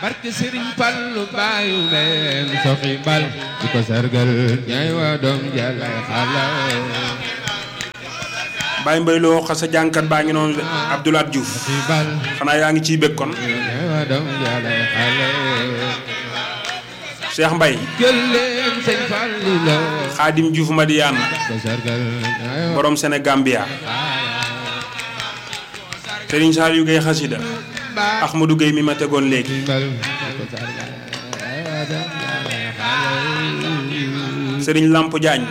barke Sëriñ Fallu baayu leen soxi bal di ko sargal ñay waa doom jalay xala Baye Mbaye loo xasa jànkat baa ngi noonu de Abdoulaye Diouf soxi bal xanaa yaa ngi ciy bëgg kon ñay waa doom jalay xala Cheikh Mbaye jël leen sëñ Fallu la Xaadim Diouf Madiane ko sargal ñay waa borom Sénégambia Serigne Saliou Gueye xasida Ahmadou Gueye mi ma tegoon léegi bal di ko sargal ñay waa doom jalay xala Serigne Lamp Diagne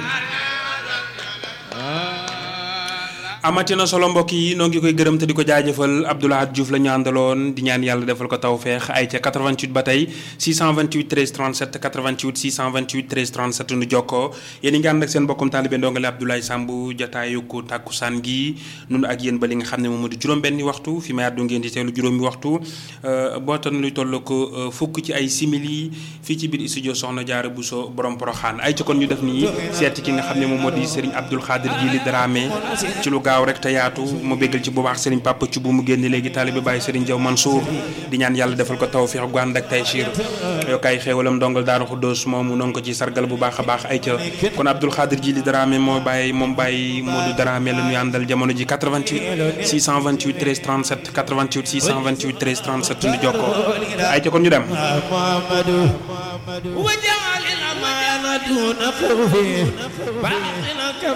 amati na solo mbokk yi noo ngi koy gërëm te di ko jaajëfal Abdoulaye Diouf la ñu àndaloon di ñaan yàlla defal ko tawféex ay ca 88 ba tey 628 13 37 88 628 13 37 nu jokkoo yéen a ngi ànd ak seen mbokkum taalibe ndongale Abdoulaye Samb jotaayu ko tàkkusaan gi nun ak yéen ba li nga xam ne moom moo di juróom-benni waxtu fi may àddu ngeen di teelu juróomi waxtu bootan luy toll ko fukk ci ay simili fii ci biir studio Soxna Jaara Buso borom Poroxaan ay ca kon ñu def nii seeti ki nga xam ne moom moo di Serigne Abdoul Khadir Jili Dramé ci lu gaaw rek te yaatu mu béggal ci bu baax Serigne Papa ci bu mu génn léegi taalibe Baye Serigne Diaw Mansour di ñaan yàlla defal ko tawfiix gu ànd ak taysiir yokkaay xéewalam ndongal Daaru Xuddoos moomu noo ngi ko ci sargal bu baax a baax ay ca kon Abdoul Khadir Jili Dramé moo bàyyi moom bàyyi Modou Dramé la ñuy àndal jamono ji 88 628 13 37 88 628 13 37 nu jokkoo ay ca kon ñu dem وجعل الأمانة دون خوف